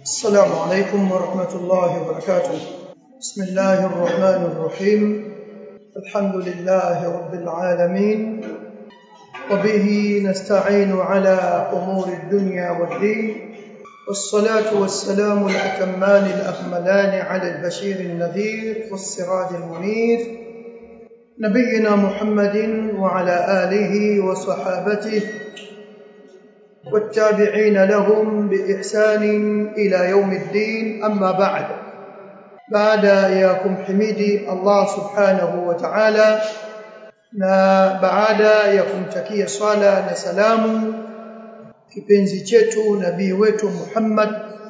السلام عليكم ورحمة الله وبركاته بسم الله الرحمن الرحيم الحمد لله رب العالمين وبه نستعين على أمور الدنيا والدين والصلاة والسلام الأتمان الأكملان على البشير النذير والسراج المنير نبينا محمد وعلى آله وصحابته والتابعين لهم بإحسان إلى يوم الدين أما بعد بعد ياكم حميدي الله سبحانه وتعالى na baada ya kumtakia swala na salamu kipenzi chetu nabii wetu Muhammad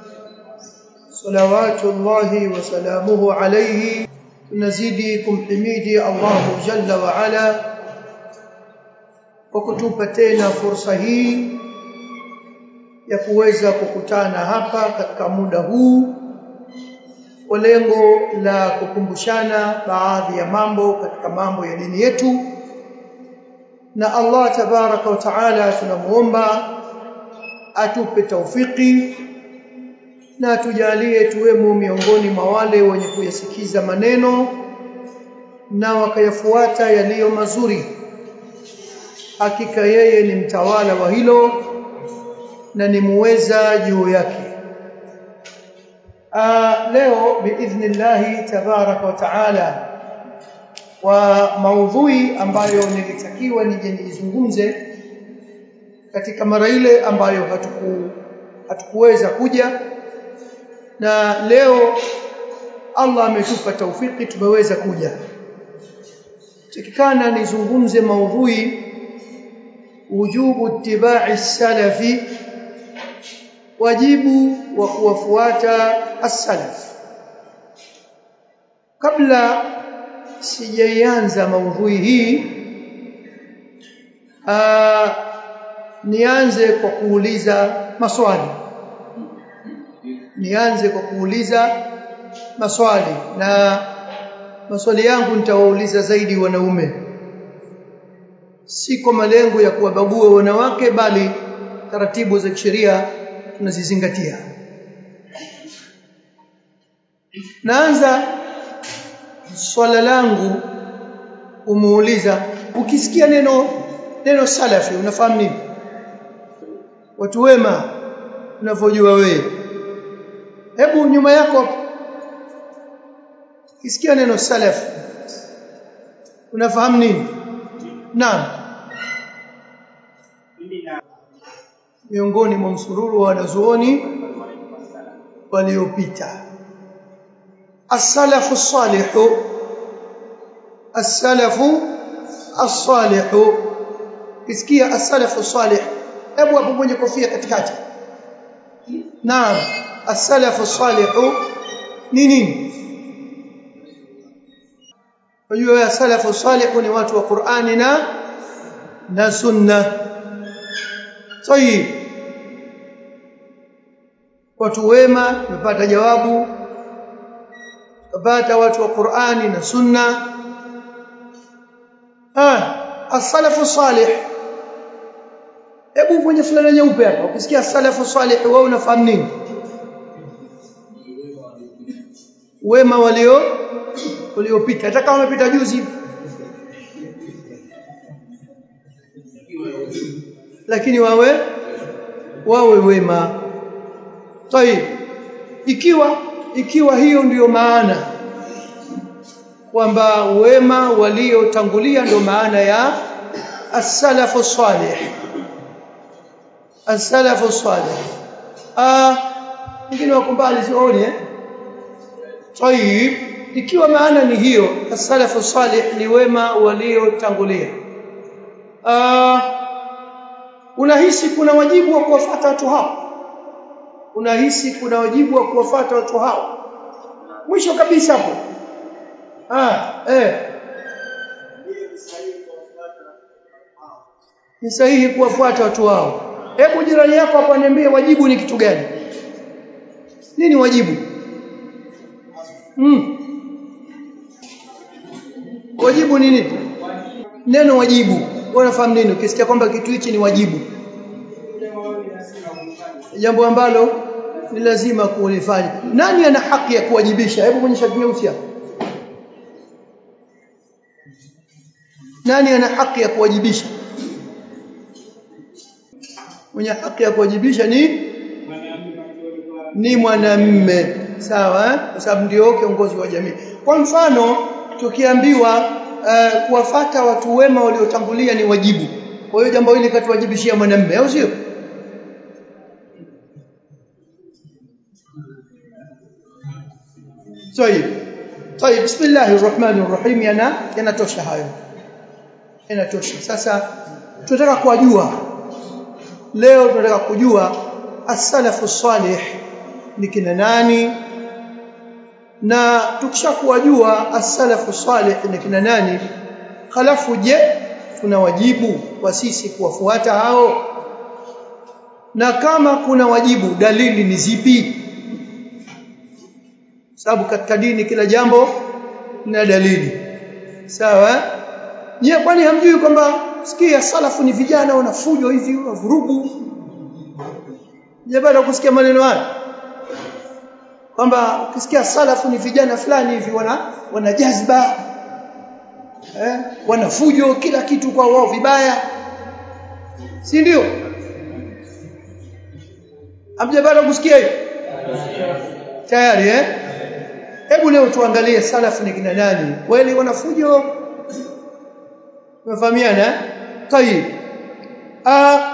salawatullahi wa salamuhu alayhi tunazidi kumhimidi Allah jalla wa ala kwa kutupa tena fursa hii ya kuweza kukutana hapa katika muda huu kwa lengo la kukumbushana baadhi ya mambo katika mambo ya dini yetu na Allah tabaraka wa taala tunamuomba atupe taufiki na tujalie tuwemo miongoni mwa wale wenye kuyasikiza maneno na wakayafuata yaliyo mazuri hakika yeye ni mtawala wa hilo na ni muweza juu yake uh, leo biidhnillahi tabaraka wa taala wa maudhui ambayo nilitakiwa nije nizungumze katika mara ile ambayo hatuku hatukuweza kuja na leo Allah ametupa taufiki tumeweza kuja tikikana nizungumze maudhui wujubu ittiba'i salafi wajibu wa kuwafuata as-salaf kabla sijaianza maudhui hii aa, nianze kwa kuuliza maswali nianze kwa kuuliza maswali na maswali yangu nitawauliza zaidi wanaume si kwa malengo ya kuwabagua wanawake bali taratibu za kisheria tunazizingatia naanza swala langu umuuliza ukisikia neno neno salafi unafahamu nini watu wema unavyojua wewe hebu nyuma yako ukisikia neno salafi unafahamu nini naam miongoni mwa msururu wa wanazuoni waliopita as-salafu salihu as-salafu as-salihu kisikia as-salafu salih hebu hapo kwenye kofia katikati naam as-salafu salihu ni nini Unajua as-salafu salihu ni watu wa Qur'ani na na sunna Tayib watu wema tumepata jawabu tupata watu wa Qur'ani na Sunna ah as-salafu salih hebu kwenye fulana nyeupe hapa ukisikia as-salafu salih wewe unafahamu nini wema walio waliopita hata kama wamepita juzi lakini wawe wawe wema Tayib ikiwa ikiwa hiyo ndiyo maana kwamba wema waliotangulia ndio maana ya as-salafu salih as-salafu salih ah wengine wako mbali sioni eh Tayib ikiwa maana ni hiyo as-salafu salih ni wema waliotangulia ah unahisi kuna wajibu wa kuwafuata watu hao unahisi kuna wajibu wa kuwafuata watu hao mwisho kabisa hapo ah eh ni sahihi kuwafuata watu hao hebu jirani yako hapa niambie wajibu ni kitu gani nini wajibu mm. wajibu ni nini neno wajibu unafahamu nini ukisikia kwamba kitu hichi ni wajibu jambo ambalo ni lazima kulifanya nani ana haki ya kuwajibisha hebu mwenye shati nyeusi hapo nani ana haki ya kuwajibisha mwenye haki ya kuwajibisha ni ni mwanamme sawa kwa sababu ndio kiongozi wa jamii kwa mfano tukiambiwa uh, kuwafata watu wema waliotangulia ni wajibu kwa hiyo jambo hili katuwajibishia mwanamme au sio طيب طيب بسم الله الرحمن الرحيم yana yanatosha hayo yanatosha sasa tunataka kujua leo tunataka kujua as-salafu salih ni kina nani na tukishakuwajua as-salafu salih ni kina nani halafu je tuna wajibu wa sisi kuwafuata hao na kama kuna wajibu dalili ni zipi sababu katika dini kila jambo lina dalili sawa je kwani hamjui kwamba sikia salafu ni vijana wanafujo hivi wavurugu je baada kusikia maneno haya kwamba ukisikia salafu ni vijana fulani hivi wana wana jazba eh wanafujo kila kitu kwa wao vibaya si ndio hamjapata kusikia hiyo tayari eh hebu leo tuangalie salafu ni kina nani kweli wanafujo Tumefahamiana? Tayib. Ah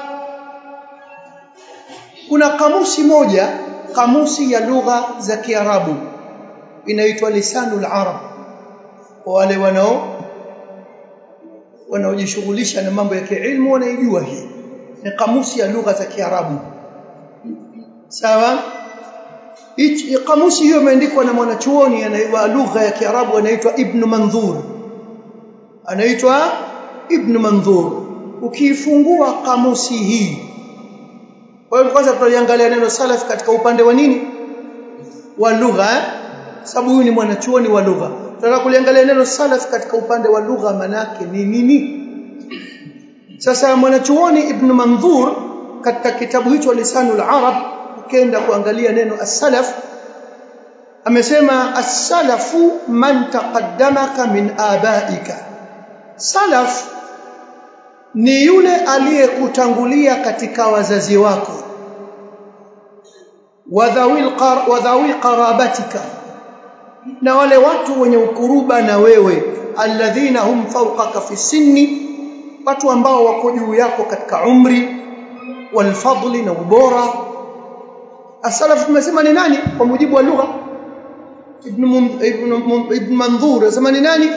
kuna kamusi moja, kamusi ya lugha za Kiarabu inaitwa Lisanul Arab. Kwa wale wanao wanaojishughulisha na mambo ya kiilmu wanaijua hii. Ni kamusi ya lugha za Kiarabu. Sawa? Hichi kamusi hiyo imeandikwa na mwanachuoni anaitwa lugha ya Kiarabu anaitwa Ibn Manzur. Anaitwa Ibn Manzur ukiifungua kamusi hii kwa hiyo kwanza tutaliangalia neno salaf katika upande wa nini wa lugha sababu huyu ni mwanachuoni wa lugha tunataka kuliangalia neno salaf katika upande wa lugha manake ni nini sasa mwanachuoni Ibn Manzur katika kitabu hicho Lisanul Arab ukienda kuangalia neno as-salaf amesema as-salafu man taqaddamaka min abaika salaf ni yule aliyekutangulia katika wazazi wako wadhawil qar wadhawi qarabatika na wale watu wenye ukuruba na wewe alladhina hum fawqaka fi sinni watu ambao wako juu yako katika umri walfadli na ubora asalaf tumesema ni nani kwa mujibu wa lugha ibn ibn ibn manzur anasema ni nani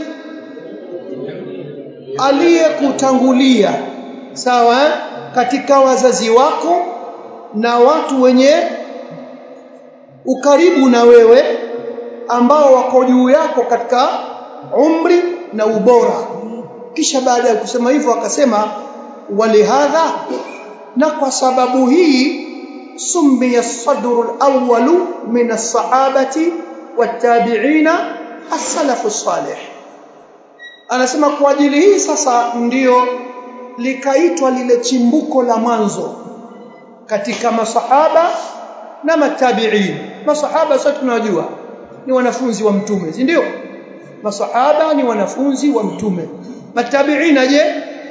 aliyekutangulia sawa katika wazazi wako na watu wenye ukaribu na wewe ambao wako juu yako katika umri na ubora kisha baada ya kusema hivyo akasema walihadha na kwa sababu hii summiya as-sadru al-awwalu min as-sahabati wat-tabi'ina as-salafu as-salih anasema kwa ajili hii sasa ndiyo likaitwa lile chimbuko la mwanzo katika masahaba na matabi'in masahaba sasa tunajua ni wanafunzi wa mtume si ndio masahaba ni wanafunzi wa mtume matabi'ina je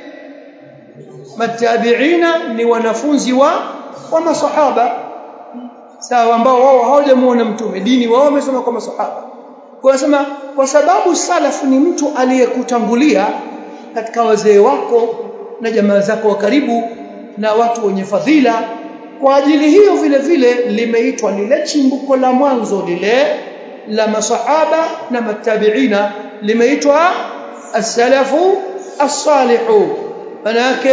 matabi'ina ni wanafunzi wa wa masahaba sawa ambao wao hawajamuona mtume dini wao wamesoma kwa masahaba kwa sema kwa sababu salafu ni mtu aliyekutangulia katika wazee wako na jamaa zako wa karibu na watu wenye fadhila kwa ajili hiyo vile vile limeitwa lile chimbuko la mwanzo lile la masahaba na matabiina limeitwa as-salafu as-salihu manake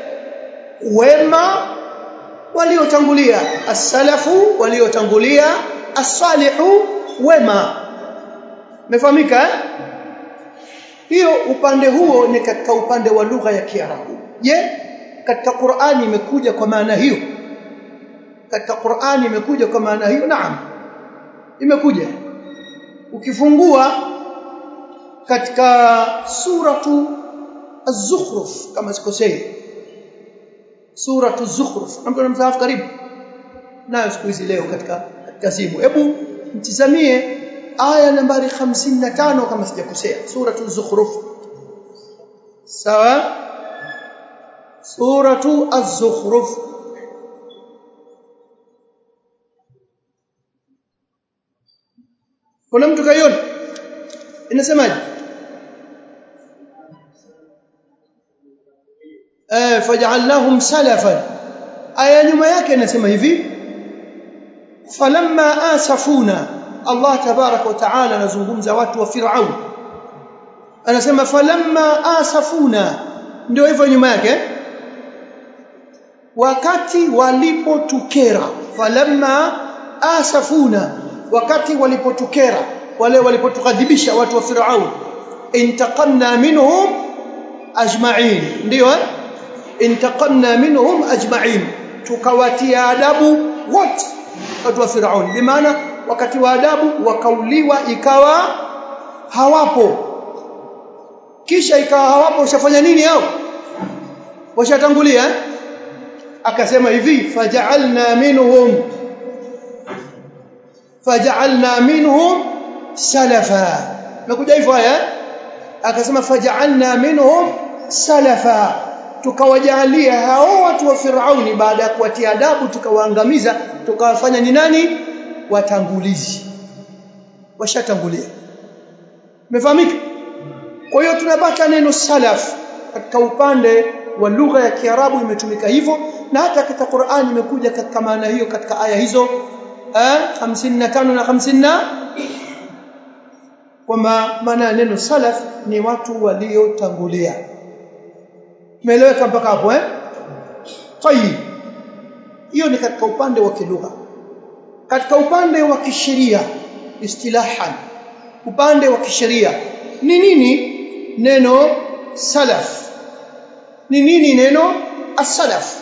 wema waliotangulia as-salafu waliotangulia as-salihu wema Umefahamika eh? Hiyo upande huo ni katika upande wa lugha ya Kiarabu. Je, katika Qur'ani imekuja kwa maana hiyo? Katika Qur'ani imekuja kwa maana hiyo? Naam. Imekuja. Ukifungua katika suratu Az-Zukhruf kama sikosei. Suratu Az-Zukhruf. Ambapo msahafu karibu. nayo siku hizi leo katika katika simu hebu mtizamie aya nambari 55 kama sijakosea suratul zukhruf sawa suratu az-zukhruf kuna mtu kaiona inasemaje eh faj'alnahum salafan aya nyuma yake inasema hivi falamma asafuna Allah tabarak wa taala anazungumza watu wa Firaun anasema falamma asafuna ndio hivyo nyuma yake wakati walipotukera falamma asafuna wakati walipotukera wale walipotukadhibisha watu wa Firaun intaqamna minhum ajma'in ndio intaqamna minhum ajma'in tukawatia adabu wote watu wa Firaun bimaana wakati wa adabu wakauliwa ikawa hawapo kisha ikawa hawapo ushafanya nini hao washatangulia akasema hivi faja'alna minhum faja'alna minhum salafa nakuja hivyo haya akasema faja'alna minhum salafa tukawajalia hao watu wa Firauni baada ya kuwatia adabu tukawaangamiza tukawafanya ni nani watangulizi washatangulia umefahamika kwa hiyo tunapata neno salaf katika upande wa lugha ya Kiarabu imetumika hivyo na hata katika Qur'an imekuja katika maana hiyo katika aya hizo eh 55 na 50 kwamba maana neno salaf ni watu waliotangulia Umeeleweka mpaka hapo eh? Tayib. Hiyo ni katika upande wa kilugha. Katika upande wa kisheria istilahan upande wa kisheria ni nini neno salaf? Ni nini neno as-salaf?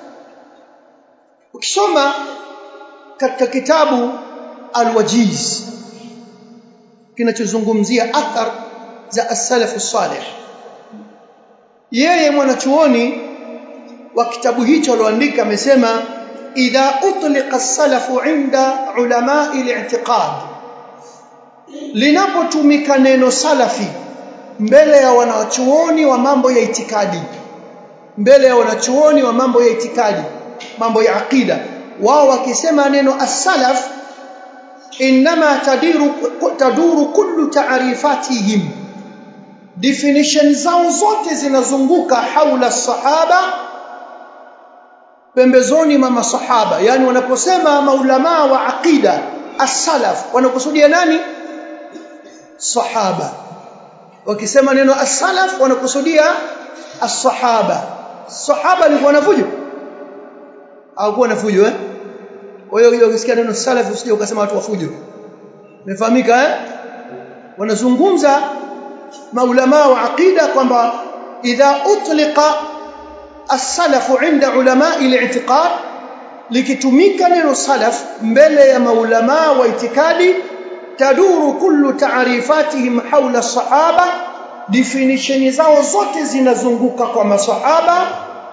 Ukisoma katika kitabu Al-Wajiz kinachozungumzia athar za as-salaf as-salih yeye mwanachuoni wa kitabu hicho aloandika amesema idha utliqa as-salafu inda ulama al-i'tiqad linapotumika neno salafi mbele ya wanachuoni wa mambo ya itikadi mbele ya wanachuoni wa mambo ya itikadi mambo ya aqida wao wakisema neno as-salaf inma tadiru taduru kullu ta'rifatihim definition zao zote zinazunguka haula sahaba pembezoni mwa masahaba yani wanaposema maulama wa aqida as-salaf wanakusudia nani sahaba wakisema neno as-salaf wanakusudia as-sahaba sahaba ni wanafujo au kuwa nafujo eh kwa hiyo ukisikia neno salaf usije ukasema watu wafujo umefahamika eh wanazungumza maulama wa aqida kwamba idha utliqa as-salaf inda ulama al-i'tiqad likitumika neno salaf mbele ya maulama wa itikadi taduru kullu ta'rifatihim hawla as-sahaba definition zao zote zinazunguka kwa masahaba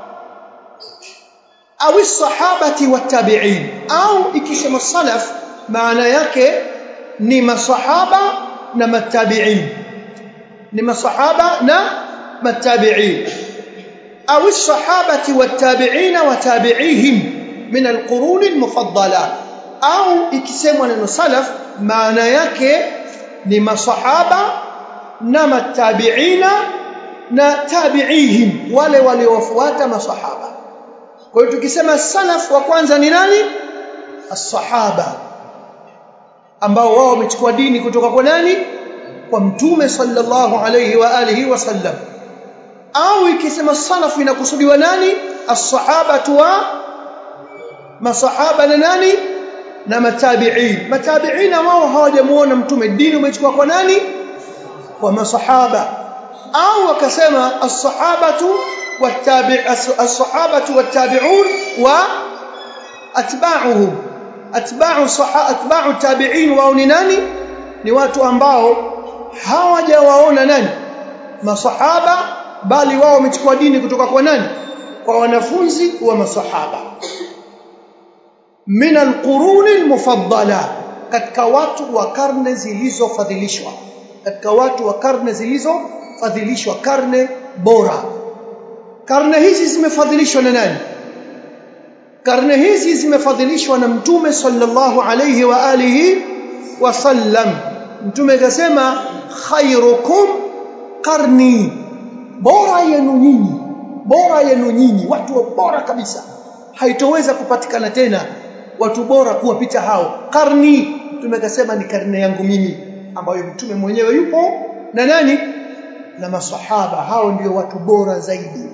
au as-sahabati wat-tabi'in au ikisema salaf maana yake ni masahaba na matabi'in ni masahaba na matabi'in au as-sahabati wat-tabi'in wa tabi'ihim min al-qurun al-mufaddala au ikisemwa neno salaf maana yake ni masahaba na matabi'ina na tabi'ihim wale waliowafuata masahaba kwa hiyo tukisema salaf wa kwanza ni nani as-sahaba ambao wao wamechukua dini kutoka kwa nani kwa mtume sallallahu alayhi wa alihi wasallam au ikisema salaf inakusudiwa nani as-sahaba wa masahaba na nani na matabi'in matabi'ina wao hawajamuona mtume dini umechukua kwa nani kwa masahaba au wakasema as-sahabatu wattabi' as-sahabatu wattabi'un wa atba'uhum atba'u atba'u tabi'in wao ni nani ni watu ambao hawajawaona nani masahaba bali wao wamechukua dini kutoka kwa nani kwa wanafunzi wa masahaba min alquruni almufaddala katika watu wa karne zilizofadhilishwa katika watu wa karne zilizofadhilishwa karne bora karne hizi zimefadhilishwa na nani karne hizi zimefadhilishwa na mtume sallallahu alayhi wa alihi wasallam mtume akasema khairukum qarni bora yenu nyinyi bora yenu nyinyi watu wa bora kabisa haitoweza kupatikana tena watu bora kuwapita hao karni mtume akasema ni karne yangu mimi ambayo mtume mwenyewe yupo na nani na masahaba hao ndio watu bora zaidi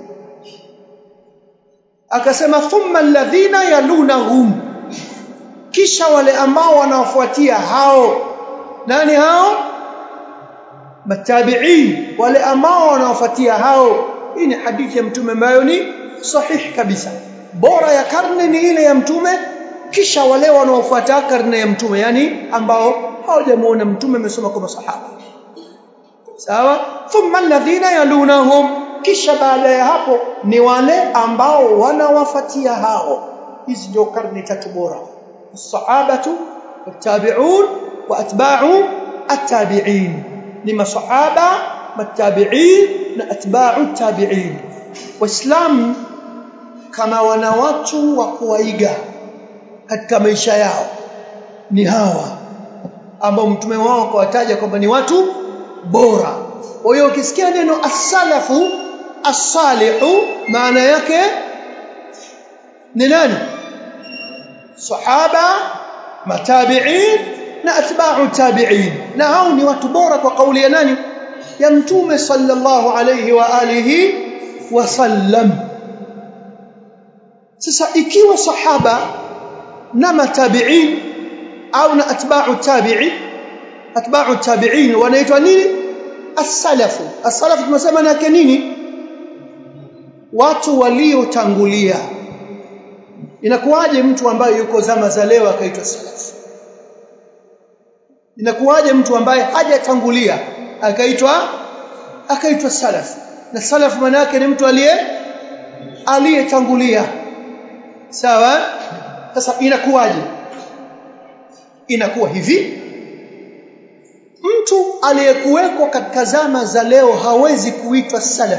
akasema thumma alladhina yalunahum kisha wale ambao wanaofuatia hao nani hao matabi'in wale ambao wanaofuatia hao hii ni hadithi ya mtume ambayo ni sahihi kabisa bora ya karne ni ile ya mtume kisha wale wanaofuata karne ya mtume yani ambao hawajamuona mtume amesoma kwa masahaba sawa thumma alladhina yalunahum kisha baada ya hapo ni wale ambao wanawafuatia hao hizi ndio karne tatu bora الصحابه والتابعون واتباع التابعين ni masahaba matabi'in na atba'u tabi'in waislamu kama wana watu wa kuwaiga katika maisha yao ni hawa ambao mtume wao akawataja kwamba ni watu bora kwa hiyo ukisikia neno as-salafu as-salihu maana yake ni nani sahaba matabi'in na atba'u tabi'in na hao ni watu bora kwa kauli ya nani ya mtume sallallahu alayhi wa alihi wasallam sasa ikiwa sahaba na matabi'in au na atba'u tabi'in atba'u tabi'in wanaitwa nini as-salafu as-salafu tunasema nake nini watu waliotangulia inakuwaje mtu ambaye yuko zama za leo akaitwa salaf inakuwaje mtu ambaye hajatangulia akaitwa akaitwa salaf na salaf maana yake ni mtu aliye aliyetangulia sawa sasa inakuwaje inakuwa hivi mtu aliyekuwekwa katika zama za leo hawezi kuitwa salaf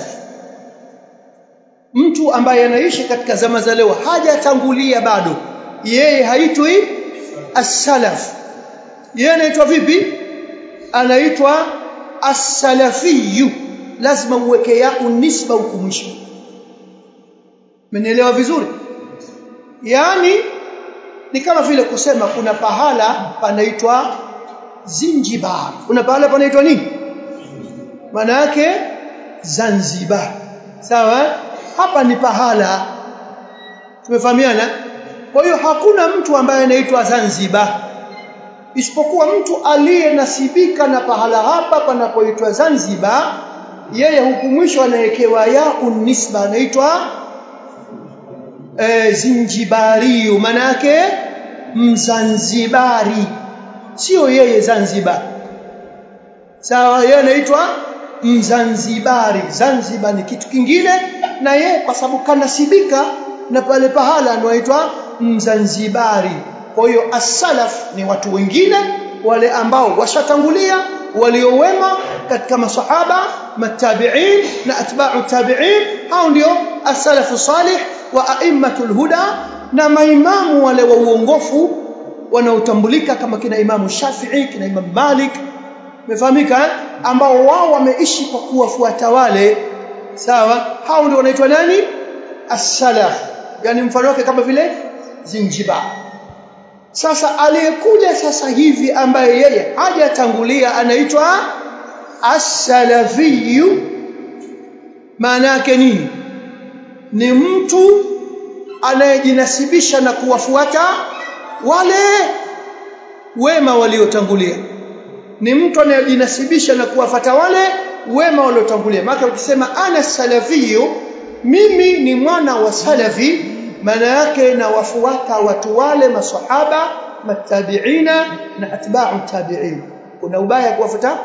mtu ambaye anaishi katika zama za leo hajatangulia bado yeye haitwi as-salaf yeye anaitwa vipi anaitwa as-salafiyyu lazima uweke yako nisba huko mwisho Mmenielewa vizuri yaani ni kama vile kusema kuna pahala panaitwa Zinjibar kuna pahala panaitwa nini maana yake Zanzibar sawa hapa ni pahala tumefahamiana kwa hiyo hakuna mtu ambaye anaitwa Zanzibar isipokuwa mtu aliyenasibika na pahala hapa panapoitwa Zanzibar yeye huku mwisho anawekewa ya unisba anaitwa e, Zinjibari maana yake Mzanzibari sio yeye Zanzibar sawa yeye anaitwa Mzanzibari Zanzibar ni kitu kingine na ye kwa sababu kanasibika na pale pahala anaitwa Mzanzibari kwa hiyo as-salaf ni watu wengine wale ambao washatangulia waliowema katika masahaba matabi'in na atba'u tabi'in hao ndio as-salafu salih wa a'immatul huda na maimamu wale wa uongofu wanaotambulika kama kina imamu Shafi'i kina imamu Malik umefahamika ambao wao wameishi kwa kuwafuata wale sawa hao ndio wanaitwa nani as-salaf yani mfano wake kama vile Zinjibar sasa aliyekuja sasa hivi ambaye yeye hajatangulia anaitwa as-salafiyyu maana yake nini ni mtu anayejinasibisha na kuwafuata wale wema waliotangulia ni mtu anayejinasibisha na kuwafata wale wema waliotangulia maana ukisema ana salafiyyu mimi ni mwana wa salafi maana yake na wafuata watu wale masahaba matabiina na atba'u tabi'in kuna ubaya kuwafuata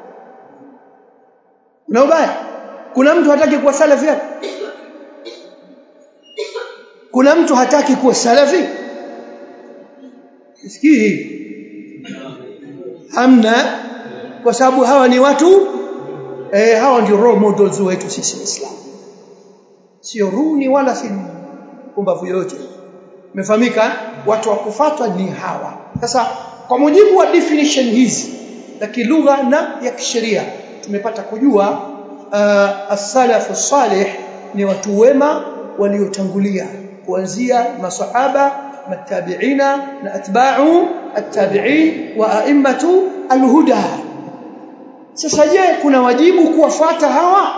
kuna ubaya kuna mtu hataki kuwa salafi kuna mtu hataki kuwa salafi isikii hamna kwa sababu hawa ni watu eh, hawa ndio role models wetu sisi waislamu sio runi wala si kumbavu yoyote umefahamika watu wa kufuatwa ni hawa sasa kwa mujibu wa definition hizi za kilugha na ya kisheria tumepata kujua uh, as-salafu salih ni watu wema waliotangulia kuanzia masahaba matabiina na atba'u at-tabi'in wa a'immatu al-huda sasa je kuna wajibu kuwafuata hawa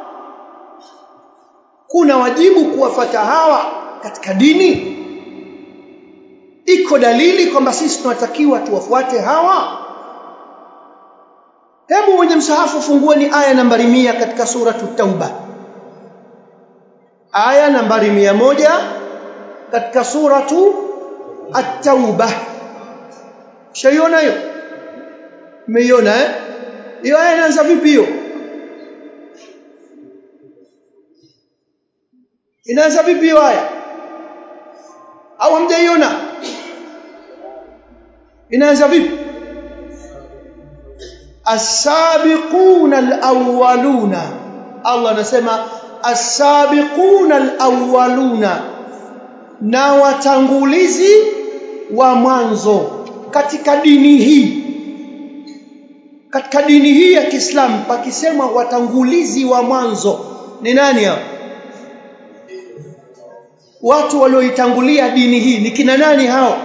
kuna wajibu kuwafuata hawa katika dini iko dalili kwamba sisi tunatakiwa tuwafuate hawa hebu mwenye msahafu fungueni aya nambari mia katika suratu tauba aya nambari mia moja katika suratu at-tauba shaiona hiyo mmeiona eh hiyo aya inaanza vipi hiyo inaanza vipi hiyo aya au hamjaiona inaanza vipi as-sabiquna al-awwaluna Allah anasema as-sabiquna al-awwaluna na watangulizi wa mwanzo katika dini hii katika dini hii ya Kiislamu pakisema watangulizi wa mwanzo ni nani hao watu walioitangulia dini hii ni kina nani hao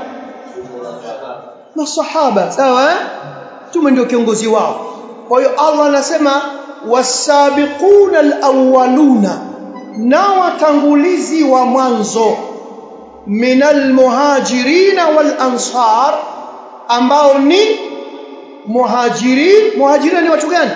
masahaba sawa tume ndio kiongozi wao kwa hiyo Allah anasema wasabiquna alawwaluna na watangulizi wa mwanzo minal muhajirina wal ansar ambao ni muhajirin muhajirin ni watu gani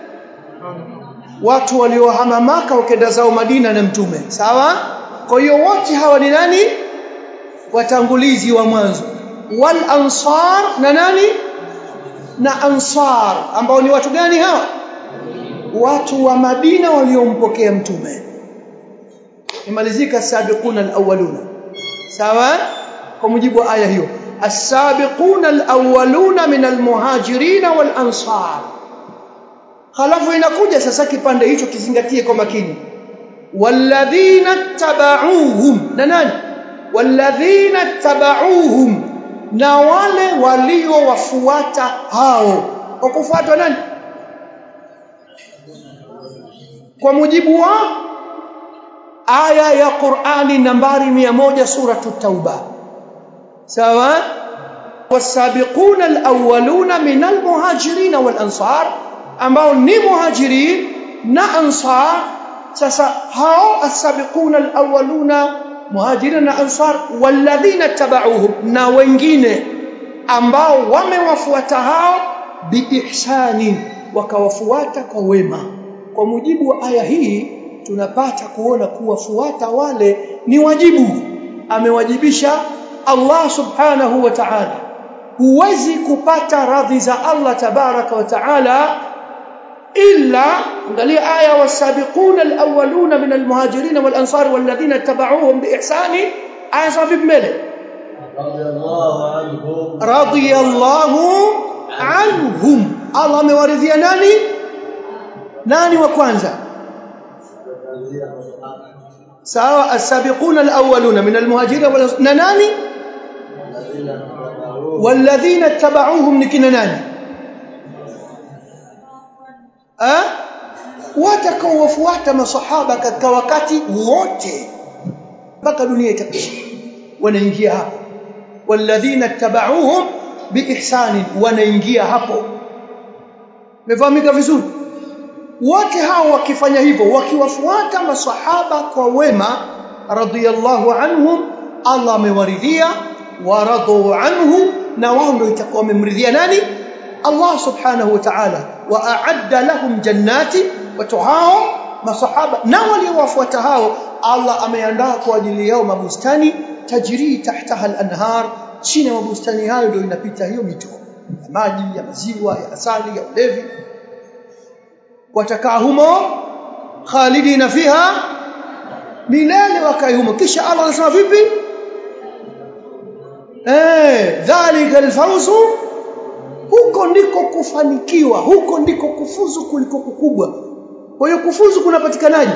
watu waliohama maka wakenda zao Madina na mtume sawa kwa hiyo wote hawa ni nani watangulizi wa mwanzo wal ansar na nani na ansar ambao ni watu gani hawa watu wa Madina waliompokea mtume imalizika sabiquna alawwaluna sawa kwa mujibu wa aya hiyo as-sabiquna alawwaluna min almuhajirin wal ansar halafu inakuja sasa kipande hicho kizingatie kwa makini walladhina tabauhum na nani walladhina tabauhum na wale waliowafuata hao kwa kufuatwa nani kwa mujibu wa aya ya Qur'ani nambari 100 suratu tauba sawa wasabiquna alawwaluna min almuhajirin wal ansar ambao ni muhajirin na ansar sasa hao asabiquna alawwaluna muhajirin na ansar walladhina tabauhum na wengine ambao wamewafuata hao biihsani wakawafuata kwa wema kwa mujibu wa aya hii tunapata kuona kuwafuata wale ni wajibu amewajibisha Allah subhanahu wa ta'ala huwezi kupata radhi za Allah tabaraka wa ta'ala illa angalia aya wasabiquna alawwaluna min almuhajirin wal ansar walladhina tabauhum biihsani aya safi mbele radiyallahu anhum Allah amewaridhia nani nani wa kwanza sawa as-sabiquna al-awwaluna min al-muhajirin wal na nani walladhina tabauhum nikina nani ah watakaowafuata masahaba katika wakati wote mpaka dunia itakwisha wanaingia hapo walladhina tabauhum biihsani wanaingia hapo mefahamika vizuri wote hao wakifanya hivyo wakiwafuata masahaba kwa wema radhiyallahu anhum Allah amewaridhia waradu anhu na wao ndio itakuwa wamemridhia nani Allah subhanahu wa ta'ala wa a'adda lahum jannati watu hao masahaba na waliowafuata hao Allah ameandaa kwa ajili yao mabustani tajiri tahtaha al-anhar chini ya mabustani hayo ndio inapita hiyo mito ya maji ya maziwa ya asali ya ulevi watakaa humo khalidina fiha milele wakai humo kisha Allah anasema vipi eh dhalika alfawzu huko ndiko kufanikiwa huko ndiko kufuzu kuliko kukubwa kwa hiyo kufuzu kunapatikanaje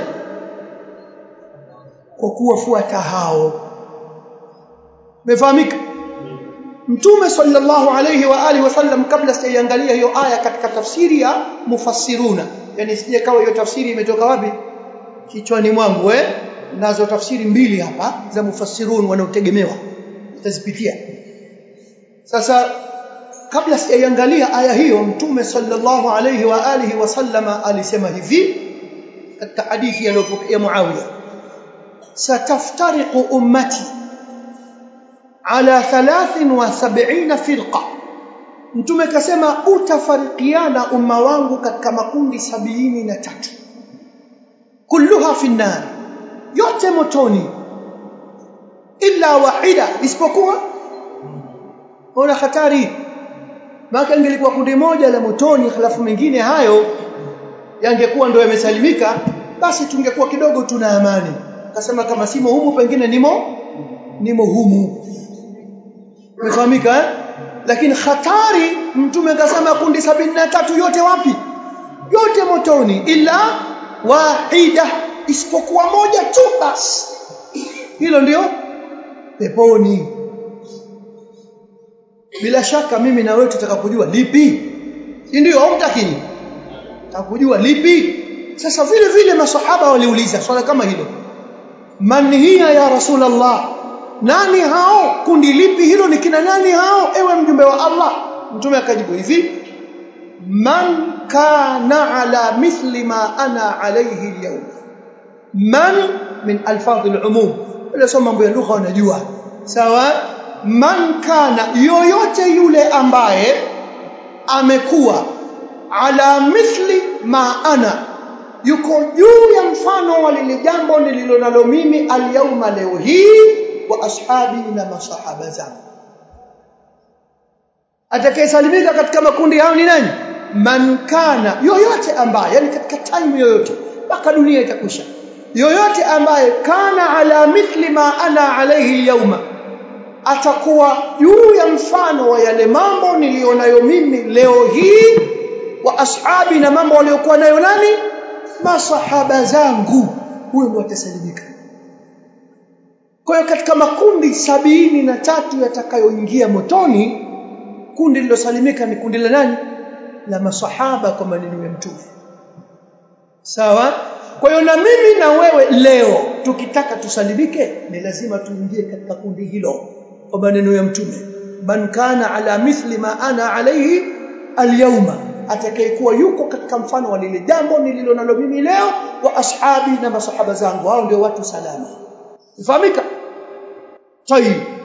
kwa kuwafuata hao mefahamika Mtume sallallahu alayhi wa alihi wasallam kabla sijaiangalia hiyo aya katika tafsiri ya mufassiruna yani sije kawa hiyo tafsiri imetoka wapi kichwani mwangu eh nazo tafsiri mbili hapa za mufassirun wanaotegemewa nitazipitia sasa kabla sijaiangalia aya hiyo Mtume sallallahu alayhi wa alihi wasallama alisema hivi katika hadithi aliyopokea Muawiya sataftariqu ummati ala 73 firqa mtume kasema utafarikiana umma wangu katika makundi sabini na tatu kulluha fi nar yote motoni illa wahida isipokuwa ona hatari maka ingelikuwa kundi moja la motoni halafu mengine hayo yangekuwa ndio yamesalimika basi tungekuwa kidogo tuna amani kasema kama simo humu pengine nimo nimo humu umefahamika eh? lakini hatari mtume akasema kundi sabini na tatu yote wapi yote motoni ila wahida isipokuwa moja tu basi hilo ndio peponi bila shaka mimi na wewe tutaka kujua lipi si ndio au mtakini takujua lipi sasa vile vile masahaba waliuliza swala kama hilo man hiya ya rasulullah nani hao kundi lipi hilo ni kina nani hao ewe mjumbe wa Allah mtume akajibu hivi man kana ala mithli ma ana alayhi alyawm man min alfadh alumum ile soma mambo ya lugha unajua sawa man kana yoyote yule ambaye amekuwa ala mithli ma ana yuko juu ya mfano wa lile jambo nililo nalo mimi alyauma leo hii wa ashabi na masahaba zangu atakayesalimika katika makundi hayo ni nani man kana yoyote ambaye yani katika time yoyote mpaka dunia itakwisha yoyote ambaye kana ala mithli ma ana alayhi yauma atakuwa juu ya mfano wa yale mambo nilionayo mimi leo hii wa ashabi na mambo waliokuwa nayo nani masahaba zangu huyo ndo atasalimika kwa hiyo katika makundi sabini na tatu yatakayoingia motoni kundi lilosalimika ni kundi la nani la masahaba kwa maneno ya mtume sawa kwa hiyo na mimi na wewe leo tukitaka tusalimike ni lazima tuingie katika kundi hilo kwa maneno ya mtume man kana ala mithli ma ana alayhi alyawma atakayekuwa yuko katika mfano wa lile jambo nililo nalo mimi leo wa ashabi na masahaba zangu hao ndio watu salama ufahamika tayib